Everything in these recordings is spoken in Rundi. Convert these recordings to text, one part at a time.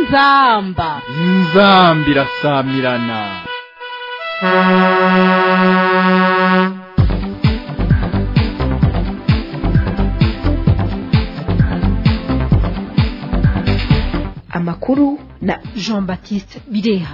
inzamba inzambi irasamirana amakuru na jean baptiste bireha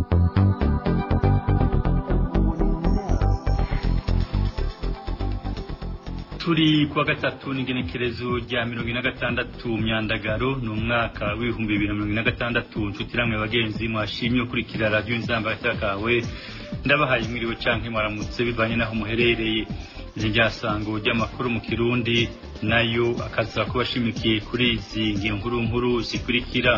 turi kuwa gatatu n'igenekerezo rya mirongo ine na gatandatu myandagaro ni umwaka w'ibihumbi bibiri na mirongo ine na gatandatu nshuti namwe bagenzi mwashimye ukurikira radiyo inzamba kawe ndabahaye mwiriwe canke mwaramutse bivanye n'aho muherereye izi ryasango ry'amakuru mu kirundi nayo akaza kuba ashimikiye kuri izi nkuru nkuru zikurikira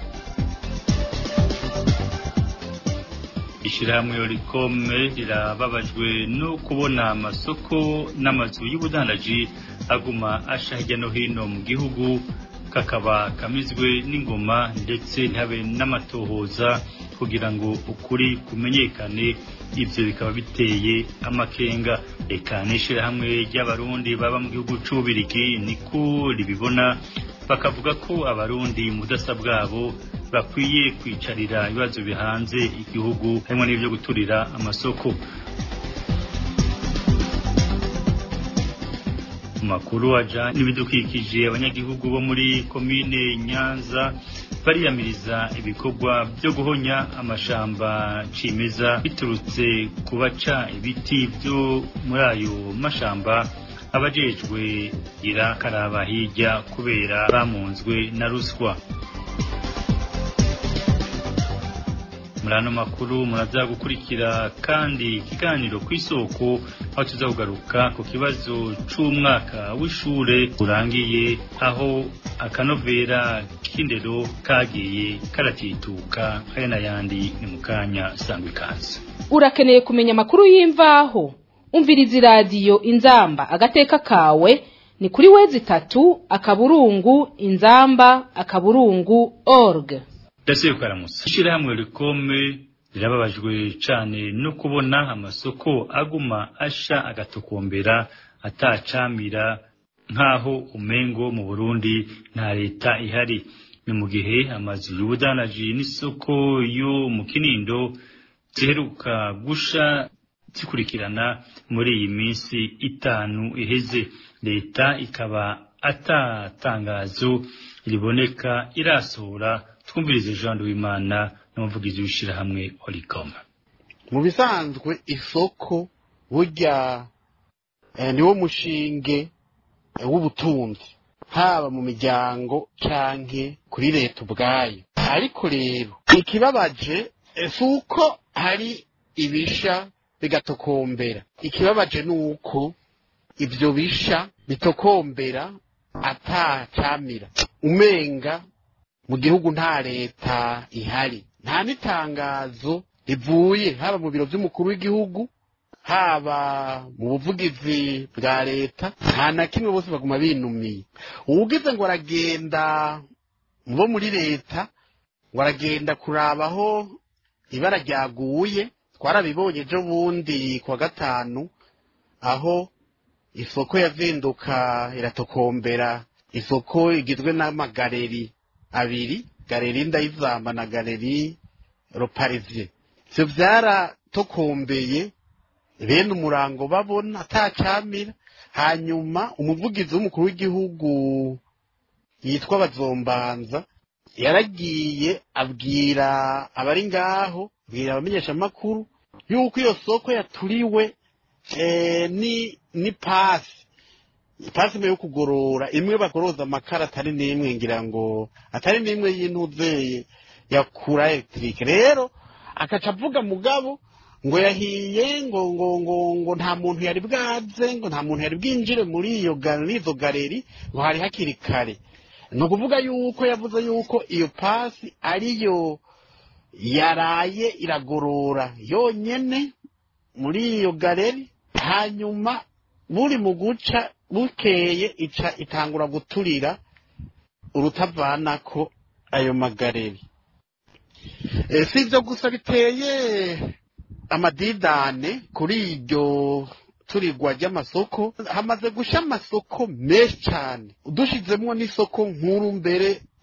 ishyirahamwe rikome rirababajwe no kubona amasoko n'amazu y'ubudandaji aguma asha hirya no hino mu gihugu kakaba kamizwe n'ingoma ndetse ntihabe n'amatohoza kugira ngo ukuri kumenyekane ibyo bikaba biteye amakenga reka n'ishyirahamwe ry'abarundi baba mu gihugu cy'ububirigi niko ribibona bakavuga ko abarundi mu budasa bwabo bakwiye kwicarira ibibazo bihanze igihugu harimo n'ibyo guturira amasoko mu makuru aja n'ibidukikije abanyagihugu bo muri komine nyanza bariyamiriza ibikorwa byo guhonya amashamba cimeza biturutse ku baca ibiti byo muri ayo mashamba abajejwe gira karaba hirya kubera bamunzwe na ruswa muri ano makuru muraza gukurikira kandi ikiganiro ku isoko aho tuza kugaruka ku kibazo c'umwaka w'ishure urangiye aho akanovera k'indero kagiye karatituka aya n'ayandi ni mu kanya sangwa ikaze urakeneye kumenya amakuru y'imvaho umviriza iradiyo inzamba agateka kawe ni kuri wezi itatu akaburungu inzamba akaburungu org ndaseye kukaramutsa ishyirahamwe rikome rirababajwe cane no kubona amasoko aguma asha agatokombera atacamira nk'aho umengo mu burundi nta leta ihari ni mu gihe amazu y'ubudanaji n'isoko yo mu kinindo ziheruka gusha zikurikirana muri iyi minsi itanu iheze leta ikaba atatangazo riboneka irasohora twumvirize jean w'imana n'umuvugizi w'ishyirahamwe oricom mu bisanzwe isoko burya niwo mushinge w'ubutunzi haba mu miryango canke kuri leta ubwayo ariko rero ikibabaje si uko hari ibisha bigatokombera ikibabaje ni uko ibyo bisha bitokombera atacamira umenga mu gihugu nta leta ihari nta n'itangazo rivuye haba mu biro by'umukuru w'igihugu haba mu buvugizi bwa leta nta na kimwe bose baguma binumiye uwugize ngo aragenda bo muri leta ngo aragenda kurabaho ibara ryaguye twarabibonye ejo bundi kuwa gatanu aho isoko yazinduka iratokombera isoko igizwe n'amagareri abiri galeri ndayizamba na galeri roparizye ivyo vyaratokombeye bene umurango babona atacamira hanyuma umuvugizi w'umukuru w'igihugu yitwa bazombanza yaragiye abwira abari ngaho abwira abamenyeshamakuru yuko iyo soko yaturiwe ni ni pasi ipasi imwe yo kugorora imwe bagoroza amakara atari n'imwe ngira ngo atari n'imwe y'intuzeye ya kura elegitike rero akaca avuga mugabo ngo yahiye ngo ngo ngo ngo nta muntu yari bwaze ngo nta muntu yari bwinjire muri iyo izo galeri ngo hari hakiri kare ni ukuvuga yuko yavuze yuko iyo pasi ariyo yaraye iragorora yonyene muri iyo galeri hanyuma buri mu guca bukeye ica itangura guturira urutavanako ayo magareri si ibyo gusa biteye amadidane kuri iryo turigwa ry'amasoko hamaze gusha amasoko menshi cyane dushizemwo n'isoko nkuru mbere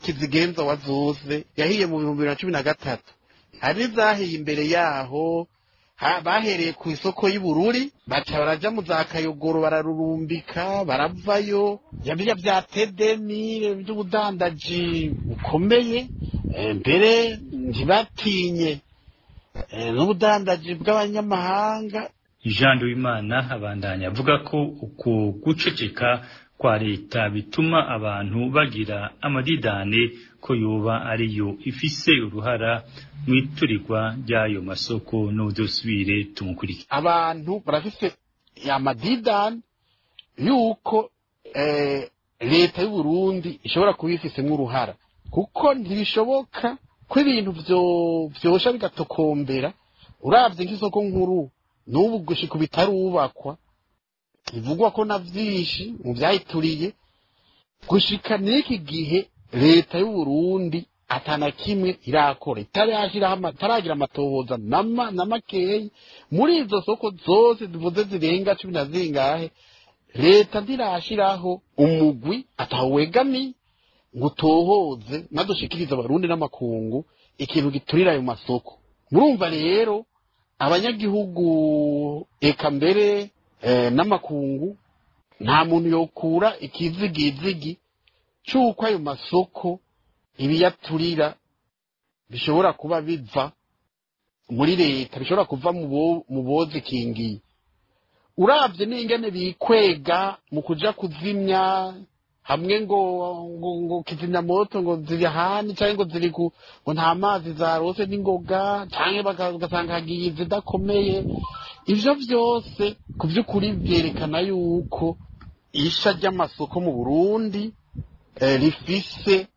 kizigenza wazuze yahiye mu bihumbi bibiri na cumi na gatatu hari n'izahiye imbere yaho ha- bahereye ku isoko y'ubururi baca baraja mu za kayogoro bararurumbika baravayo yabirya bya tedemi by'ubudandaji bukomeye eh, mbere ntibatinye eh, n'ubudandaji bw'abanyamahanga Jean Duwimana abandanya avuga ko uku guceceka kwa leta bituma abantu bagira amadidane ko yoba ariyo ifise uruhara mu iturirwa ry'ayo masoko n'udusubire tumukurikire abantu barafise amadidani yuko eh, leta y'u Burundi ishobora kuba ifisemo uruhara kuko ntibishoboka ko ibintu vyo- vyosha bigatokombera uravye nk'isoko nkuru n'ubu gushika bitarubakwa bivugwa ko na vyinshi mu vyayituriye gushika n'iki gihe leta y'u Burundi atana kimwe irakora itarashiraho ama- itaragira amatohoza nama na makeyi muri izo soko zose zivuze zirenga cumi na zingahe leta ntirashiraho umugwi atawegamiye ngo utohoze nadushikirize abarundi n'amakungu ikintu giturira ayo masoko murumva rero abanyagihugu eka mbere eh, n'amakungu nta muntu yokura ikizigizigi c'uko ayo masoko ibiyaturira bishobora kuba biva muri leta bishobora kuva mu bo- mu bozikingiye uravye n'ingene bikwega mu kuja kuzimya hamwe ngo ngo, ngo kizimya moto ngo ziri ahandi canke ngo ziri ku ngo nta mazi zarose n'ingoga canke baka- ugasanga hagiye izidakomeye ivyo vyose ku vy'ukuri vyerekana yuko isha ry'amasoko mu burundi eh, rifise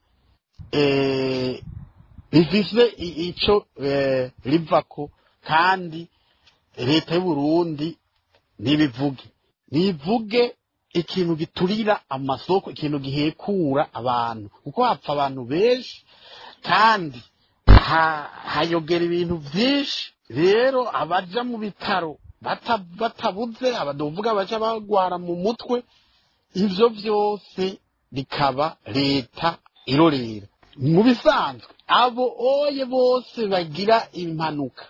eh, rifise i- ico eh, rivako kandi leta y'u Burundi ntibivuge ntivuge ikintu giturira amasoko ikintu gihekura abantu kuko hapfa abantu benshi kandi ha- hayogera ibintu vyinshi rero abaja mu bitaro bata- batabuze abadovuga baja bagwara mu mutwe ivyo vyose bikaba leta irorera mu bisanzwe abo oye bose bagira impanuka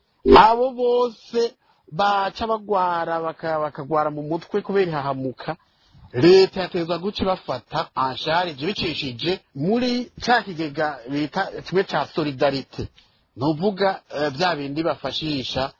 abo bose baca bagwara baka- bakagwara mu mutwe kubera ihahamuka leta yateza guca bafata anshari ivyo bicishije muri ca kigega bita kimwe ca solidarite nuvuga eh, vya bindi bafashisha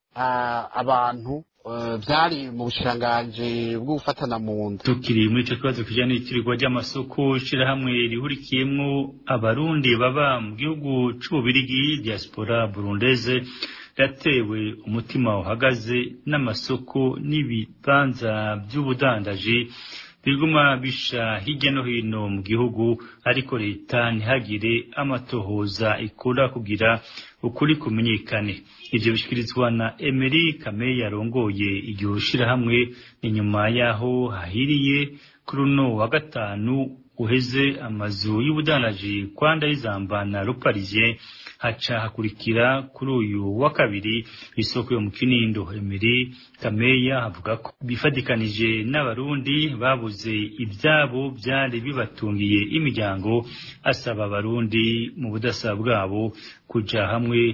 ah, abantu eh, vyari mu bushiranganji bwo gufatana mu nda tukiri muri ico kibazo kijanye n'itirirwa ry'amasoko shirahamwe rihurikiyemwo abarundi baba mu gihugu c'ububirigi diaspora burundeze yatewe umutima uhagaze n'amasoko n'ibibanza vy'ubudandaji biguma bisha hirya no hino mu gihugu ariko leta ntihagire amatohoza ikora kugira ukuri kumenyekane ivyo bishikirizwa na Emery Kame yarongoye iryo shirahamwe inyuma yaho hahiriye kuri uno wa gatanu uheze amazu y'ubudandaji kwa Ndayizamba na Ruparisien haca hakurikira kuri uyu wa kabiri isoko yo mu Kinindo Emery Kameya avuga ko bifadikanije n'abarundi babuze ibyabo byari bibatungiye imiryango asaba abarundi mu budasa bwabo kuja hamwe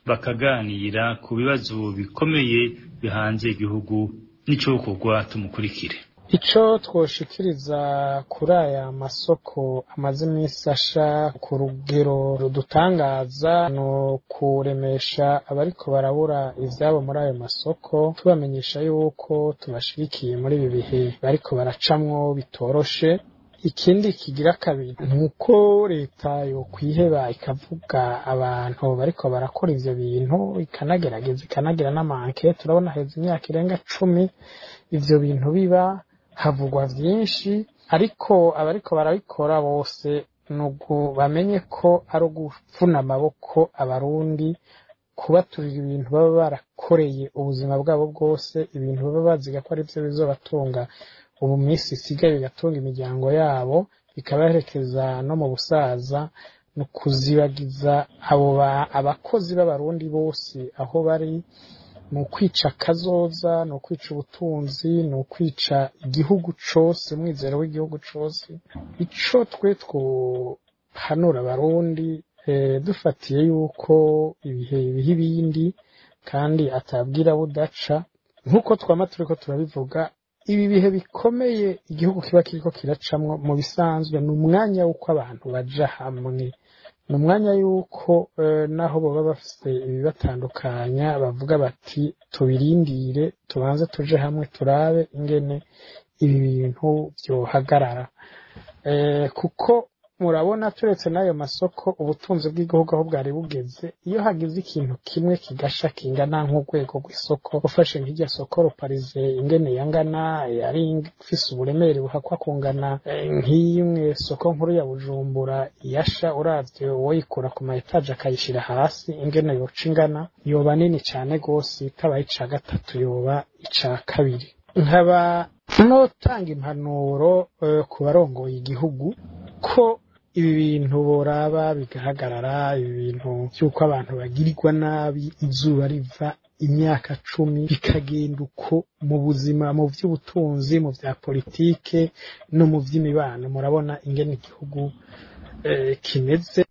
bakaganira ku bibazo bikomeye bihanze igihugu n'icokorwa tumukurikire Ico twoshikiriza kuri aya masoko amaze iminsi asha ku rugero rudutangaza ni ukuremesha abariko barabura ivyabo muri ayo masoko tubamenyesha yuko tubashigikiye muri ibi bihe bariko baracamwo bitoroshe ikindi kigira kabiri ni uko leta yokwiheba ikavuga abantu bariko barakora ivyo bintu ikanagerageza ikanagira n'amanke turabona heza imyaka irenga cumi ivyo bintu biba havugwa vyinshi ariko abariko barabikora bose nugu bamenye ko ari ugupfuna amaboko abarundi kubaturira ibintu baba barakoreye ubuzima bwabo bwose ibintu baba baziga ko ari vyo bizobatunga ubu minsi isigaye bigatunga imiryango yabo bikabaherekeza no mu busaza ni ukuzibagiza abo ba- abakozi b'abarundi bose aho bari ni ukwica akazoza ni ukwica ubutunzi ni ukwica igihugu cose umwizero w'igihugu cose ico twe hanura abarundi eh, dufatiye yuko ibihe biha ibindi kandi atabwira budaca nk'uko twama turiko turabivuga ibi bihe bikomeye igihugu kiba kiriko kiracamwo mu bisanzwe ni umwanya w'uko abantu baja hamwe ni umwanya y'uko eh, naho baba bafite ibibatandukanya bavuga bati tubirindire tubanze tuje hamwe turabe ingene ibi bintu byohagarara eh, kuko murabona turetse n'ayo masoko ubutunzi bw'igihugu aho bwari bugeze iyo hagize ikintu kimwe kigasha kingana nk'urwego rw'isoko ufashe nk'irya soko ruparize ingene yangana yari ifise uburemere buhakwa kungana eh, nk'imwe soko nkuru ya bujumbura yasha uravye woyikura ku ma etaje akayishira hasi ingene yoca ingana yoba nini cane gose itabaye ica gatatu yoba ica kabiri nkaba notanga impanuro eh, ku barongoye igihugu ko ibi bintu boraba bigahagarara ibi bintu by'uko abantu bagirirwa nabi izuba riva imyaka cumi bikagenda uko mu buzima mu by'ubutunzi mu bya politike no mu by'imibano murabona ingene igihugu eh, kimeze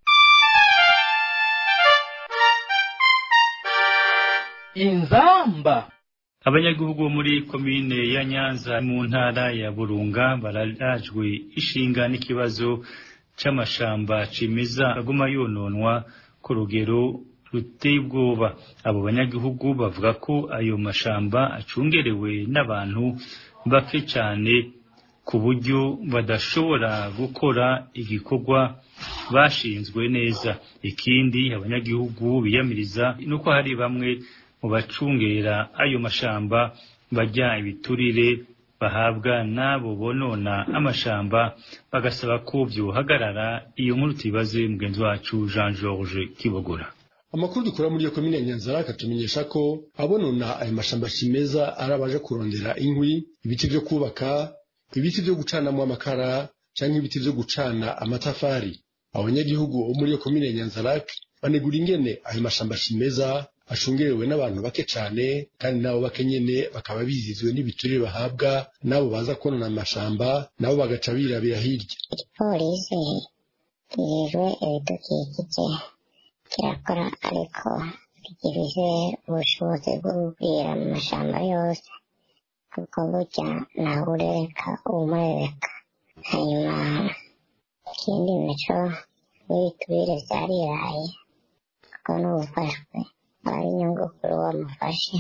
inzamba abanyagihugu bo muri komine ya nyanza mu ntara ya burunga bararajwe ishinga n'ikibazo c'amashamba cimeza aguma yononwa ku rugero ruteye ubwoba abo banyagihugu bavuga ko ayo mashamba acungerewe n'abantu bake cane ku buryo badashobora gukora igikorwa bashinzwe neza ikindi abanyagihugu biyamiriza nuko hari bamwe mu bacungera ayo mashamba bajya ibiturire bahabwa n'abo bonona amashamba bagasaba ko byohagarara iyo nkuru tuyibaze mugenzi wacu Jean George Kibogora amakuru dukura muri iyo komine ya nyanzara akatumenyesha ko abonona ayo mashamba cimeza ari abaje kurondera inkwi ibiti vyo kubaka ibiti vyo gucanamwo amakara canke ibiti vyo gucana amatafari abanyagihugu bo muri iyo komine ya nyanzara banegura ingene ayo mashamba cimeza ashungerewe n'abantu bake cane kandi nabo bake nyene bakaba bizizwe n'ibiturire bahabwa nabo baza konona amashamba nabo bagaca birabira hirya igipolisi kijejwe ibidukikije kirakora ariko ntigifise ubushobozi bwo kubwira mu mashamba yose kuko burya nawe urereka umurereka hanyuma ikindi naco n'ibiturire vyariraye kuko n'ubufashwe aba ari inyungu kuri uwo amufashe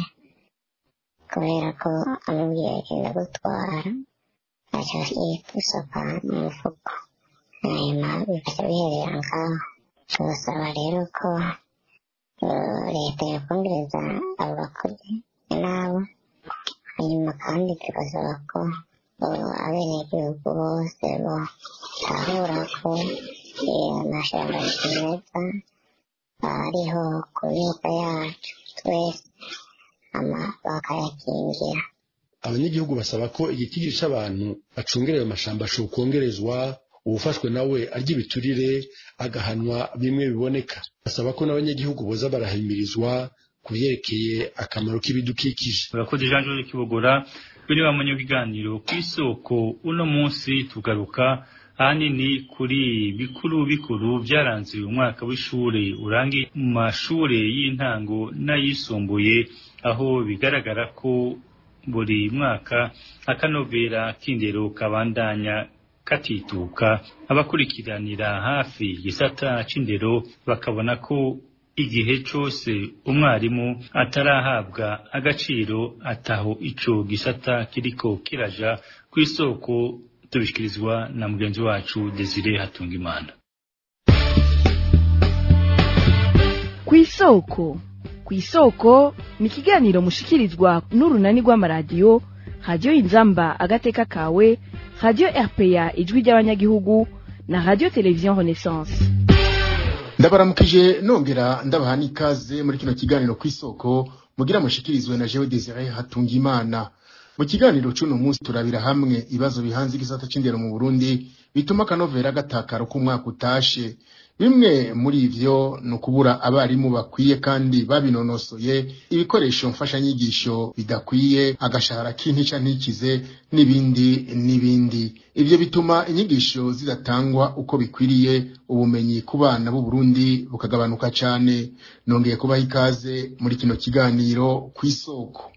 kubera ko amubwiye agenda gutwara aca gusopa mu mufuko hanyuma bigaca biherera ngaho turasaba rero ko eh, leta yakongereza abo bakozi nabo hanyuma kandi tugasaba ko eh, abenegihugu bose botahura ko eh, amashamba kimeza ariho ku myuka yacu twese ama bakayakingira abanyagihugu basaba ko igitigiri c'abantu bacungereye amashamba cokongerezwa uwufashwe nawe arya ibiturire agahanwa bimwe biboneka basaba ko n'abanyagihugu boza barahimirizwa ku vyerekeye akamaro k'ibidukikije urakoze Jean George Kibogora biri bamunye kiganiro ku isoko uno munsi tugaruka ahanini kuri bikuru bikuru byaranze umwaka w'ishure urangiye mu mashure y'intango n'ayisumbuye aho bigaragara ko buri mwaka akanovera k'indero kabandanya katituka abakurikiranira hafi igisata c'indero bakabona ko igihe cose umwarimu atarahabwa agaciro ataho ico gisata kiriko kiraja kw'isoko tubishikirizwa na mugenzi wacu Desire Hatungimana kw'isoko kw'isoko ni ikiganiro mushikirizwa n'urunani rw'amaradiyo radiyo inzamba agateka kawe radiyo rpa ijwi ry'abanyagihugu na radiyo televiziyo renaissance ndabaramukije nongera ndabaha n'ikaze muri kino kiganiro kw'isoko mugira mushikirizwe na jewe desire hatungimana mu kiganiro c'uno munsi turabira hamwe ibibazo bihanze igisata c'indero mu burundi bituma akanovera gatakara uko umwaka utashe bimwe muri ivyo ni ukubura abarimu bakwiye kandi babinonosoye ibikoresho mfashanyigisho bidakwiye agashahara k'intica ntikize n'ibindi n'ibindi ivyo bituma inyigisho zidatangwa uko bikwiriye ubumenyi ku bana b'u Burundi bukagabanuka cane nongeye kubaha ikaze muri kino kiganiro kw'isoko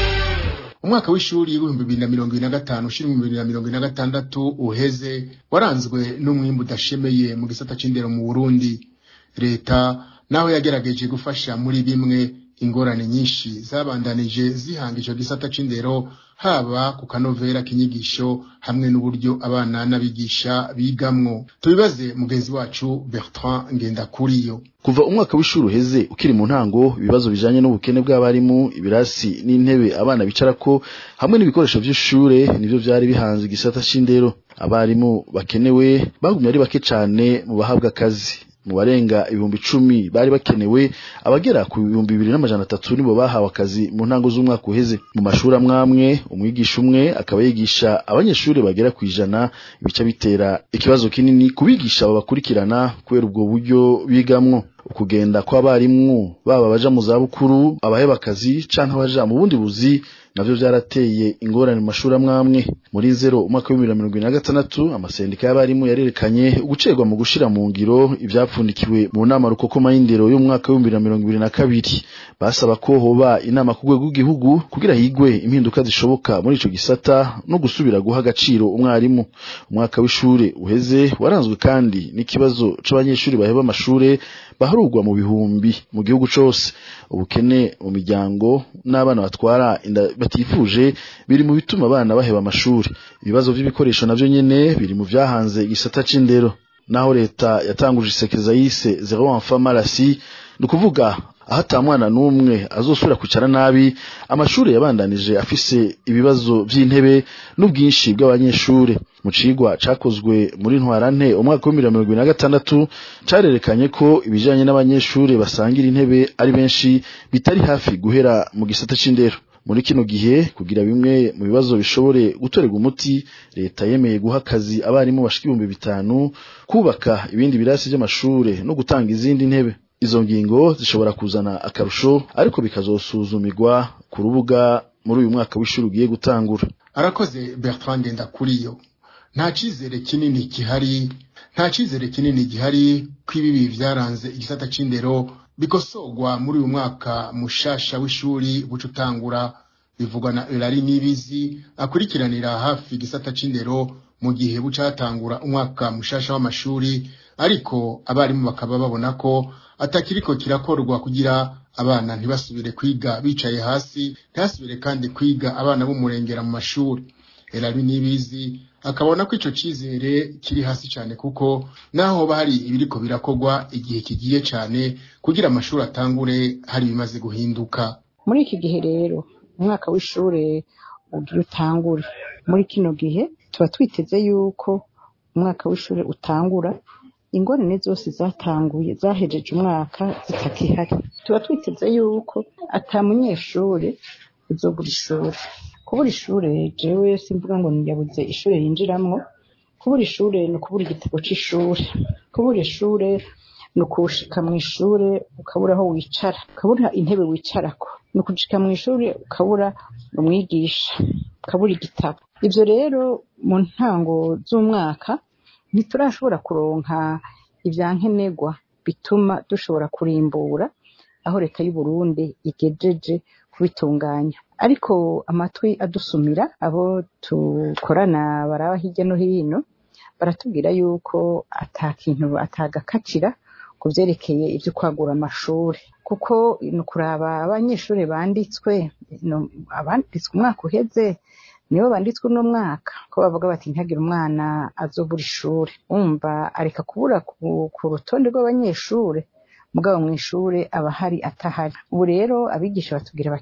umwaka w'ishuri w'ibihumbi bibiri na mirongo ibiri na gatanu ushira ibihumbi bibiri na mirongo ibiri na gatandatu uheze waranzwe n'umwimbu udashemeye mu gisata c'indero mu Burundi leta naho yagerageje gufasha muri bimwe ingorane nyinshi zabandanije zihanga ico gisata c'indero haba ku kanovera k'inyigisho hamwe n'uburyo abana n'abigisha bigamwo tubibaze mugenzi wacu Bertrand Ngendakuriyo kuva umwaka w'ishuri uheze ukiri mu ntango ibibazo bijanye n'ubukene bw'abarimu ibirasi n'intebe abana bicarako hamwe n'ibikoresho vy'ishure nivyo vyari bihanze igisata c'indero abarimu bakenewe bagumye ari bake cane mu bahabwa akazi mu barenga ibihumbi icumi bari bakenewe abagera ku bihumbi bibiri n'amajana atatu nibo bahawe akazi mu ntango z'umwaka uheze mu mashuri amwamwe umwigisha umwe akaba yigisha abanyeshuri bagera ku ijana ibica bitera ikibazo kinini kubigisha babakurikirana kubera ubwo buryo bigamwo ukugenda kw'abarimu baba baja mu zabukuru abaheba akazi canke abaja mu bundi buzi navyo vyarateye ingorane mu mashuri amwamwe muri zero umwaka w'ibihumbi bibiri na mirongo ibiri na gatandatu amasendika y'abarimu yarerekanye ugucerwa mu gushira mu ngiro ivyapfundikiwe mu nama rukokoma y'indero y'umwaka w'ibihumbi bibiri na mirongo ibiri na kabiri basaba ko hoba inama ku rwego rw'igihugu kugira higwe impinduka zishoboka muri ico gisata no gusubira guha agaciro umwarimu umwaka w'ishure uheze waranzwe kandi n'ikibazo c'abanyeshuri baheba amashure baharurwa mu bihumbi mu gihugu cose ubukene mu miryango n'abana batwara inda batifuje biri mu bituma abana baheba amashuri ibibazo vy'ibikoresho navyo nyene biri mu vyahanze igisata c'indero naho leta yatanguje isekeza yise zero enfant malasi ni ukuvuga aho ata mwana n'umwe azosubira kwicara nabi amashuri yabandanije afise ibibazo vy'intebe n'ubwinshi bw'abanyeshure mu cigwa cakozwe muri ntwarante umwaka w'ibihumbi mirongo ibiri na gatandatu carerekanye ko ibijanye n'abanyeshure basangira intebe ari benshi bitari hafi guhera mu gisata c'indero muri kino gihe kugira bimwe mu bibazo bishobore gutorerwa umuti leta yemeye guha akazi abarimu bashika ibihumbi bitanu kubaka ibindi birasi vy'amashure no gutanga izindi ntebe izo ngingo zishobora kuzana akarusho ariko bikazosuzumirwa ku rubuga muri uyu mwaka w'ishuri ugiye gutangura arakoze Bertrand Ndakuriyo nta cizere kinini gihari nta cizere kinini gihari ko ibibi vyaranze igisata c'indero bikosogwa muri uyu mwaka mushasha w'ishuri buca utangura bivugwa na Elari Nibizi akurikiranira hafi igisata c'indero mu gihe buca hatangura umwaka mushasha w'amashuri ariko abarimu bakaba babona ko atakiriko kirakorwa kugira abana ntibasubire kwiga bicaye hasi ntihasubire kandi kwiga abana b'umurengera mu mashuri Elari Nibizi akabona ko ico cizere kiri hasi cyane kuko naho hoba hari ibiriko birakorwa igihe kigiye cyane kugira amashuri atangure hari bimaze guhinduka muri iki gihe rero umwaka w'ishure ugira utangure muri kino gihe tuba twiteze yuko umwaka w'ishure utangura ingorane zose zatanguye zahejeje umwaka zitakihari tuba twiteze yuko ata munyeshure uzobura ishure kubura ishure jewe simvuga ngo niyabuze ishure yinjiramwo kubura ishure ni ukubura igitabo c'ishure kubura ishure ni ukushika mw'ishure ukabura aho wicara ukabura intebe wicarako ni ukushika mw'ishure ukabura umwigisha ukabura igitabo ivyo rero mu ntango z'umwaka ntiturashobora kuronka ivyankenerwa bituma dushobora kurimbura aho leta y'uburundi igejeje kubitunganya ariko amatwi adusumira abo tukorana baraba hirya no hino baratubwira yuko ata kintu atagakatira ku vyerekeye ivyo kwagura amashuri kuko ni ukuraba abanyeshuri banditswe abanditswe umwaka uheze nibo banditswe uno mwaka ko bavuga bati ntihagire umwana azobura ishuri wumva areka kubura ku rutonde rw'abanyeshure mugabo mw'ishure aba hari atahari ubu rero abigisha batubwira bati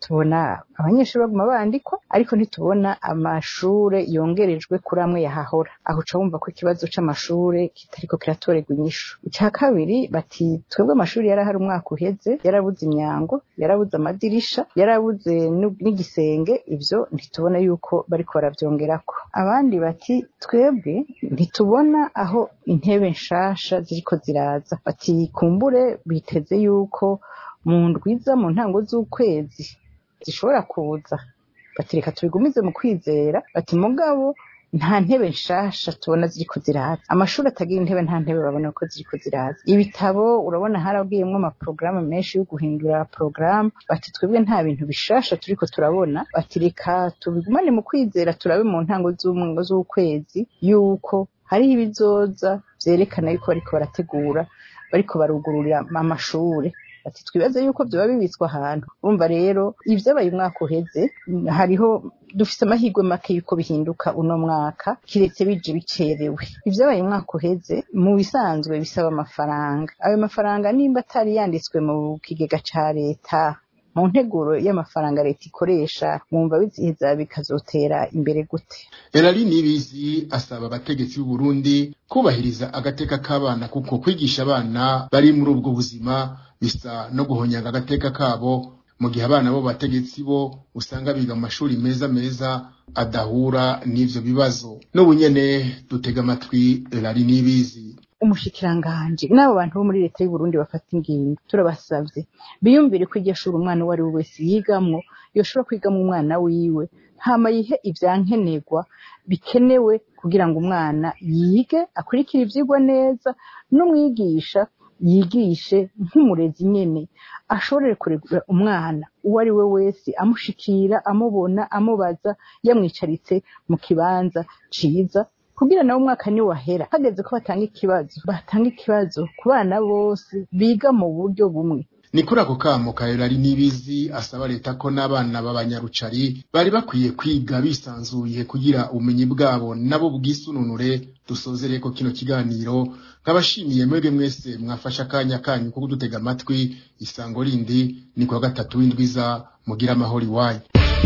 tubona abanyeshuri baguma bandikwa ariko ntitubona amashure yongerejwe kuri amwe yahahora aho uca wumva ko ikibazo c'amashure kitariko kiratorerwa inyishu ica kabiri bati twebwe amashuri yari ahari umwaka uheze yarabuze imyango yarabuze amadirisha yarabuze nu- n'igisenge ivyo ntitubona yuko bariko baravyongerako abandi bati twebwe ntitubona aho intebe nshasha ziriko ziraza bati kumbure biteze yuko mu ndwiza mu ntango z'ukwezi zishobora kuza bati reka tubigumize mu kwizera bati mugabo nta ntebe nshasha tubona ziriko ziraza amashuri atagira intebe nta ntebe babona ko ziriko ziraza ibitabo urabona harabwiyemwo amaporogaramu menshi yo guhindura porogaramu bati twebwe nta bintu bishasha turiko turabona bati reka tubigumane mu kwizera turabe mu ntango z'umwe- z'ukwezi yuko hariho ibizoza vyerekana yuko bariko barategura bariko barugururira amashure ati twibaze yuko vyoba bibitswe ahantu urumva rero ivyabaye umwaka uheze mm, hariho dufise amahirwe make yuko bihinduka uno mwaka kiretse bije bicerewe ivyabaye umwaka uheze mu bisanzwe bisaba amafaranga ayo mafaranga nimba atari yanditswe mu kigega ca leta mu nteguro y'amafaranga leta ikoresha mwumva biziheza bikazotera imbere gute Elali Nibizi asaba abategetsi b'u Burundi kubahiriza agateka k'abana kuko kwigisha abana bari muri ubwo buzima bisa no guhonyanga agateka kabo mu gihe abana bo bategetsi bo usanga biga mu mashuri meza meza adahura n'ivyo bibazo n'ubu nyene dutega amatwi Elali Nibizi umushikiranganji n'abo bantu bo muri leta y'u Burundi bafata ingingo turabasavye biyumvire ko iryo shuri umwana uwo ari we wese yigamwo yoshobora kwigamwo umwana wiwe hama yihe ivyankenerwa bikenewe kugira ngo umwana yige akurikire ivyigwa neza n'umwigisha yigishe nk'umurezi nyene ashobore kuregura umwana uwo ari we wese amushikira amubona amubaza yamwicaritse mu kibanza ciza kugira nawe umwaka ni wahera hageze ko batanga ikibazo batanga ikibazo ku bana bose biga mu buryo bumwe ni kuri ako kamo ka Elali Nibizi asaba leta ko n'abana b'abanyarucari bari bakwiye kwiga bisanzuye kugira ubumenyi bwabo nabo bwisununure dusozere ko kino kiganiro nkabashimiye mwebwe mwese mwafashe akanya kanyu ko kudutega amatwi isango rindi ni kwa gatatu w'indwiza mugira amahoro iwanyu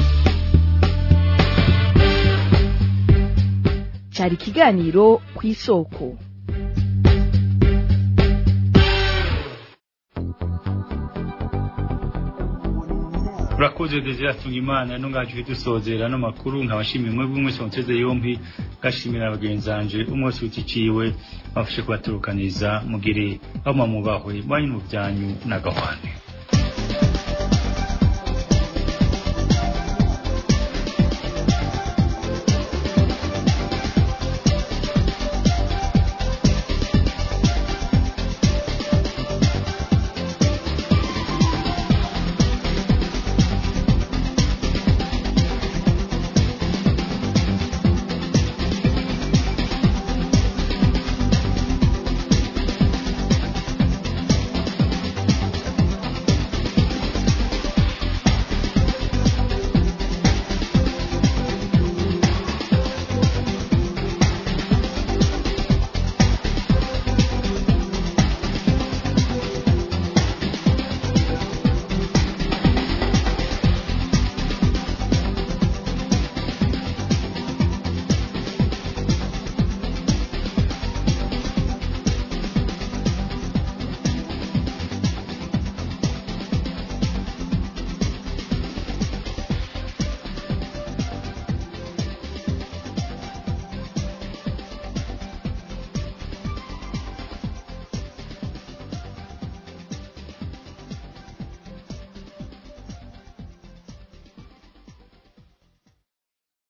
cyari ikiganiro ku isoko urakoze desire atunga imana ntungaje dusozera no makuru nkabashimiye mwebwe mwese muteze yombi gashimira bagenzanje umwe wese uticiwe bafashe kubaturukaniza mugire aho mumubahwe banyu mu byanyu n'agahwane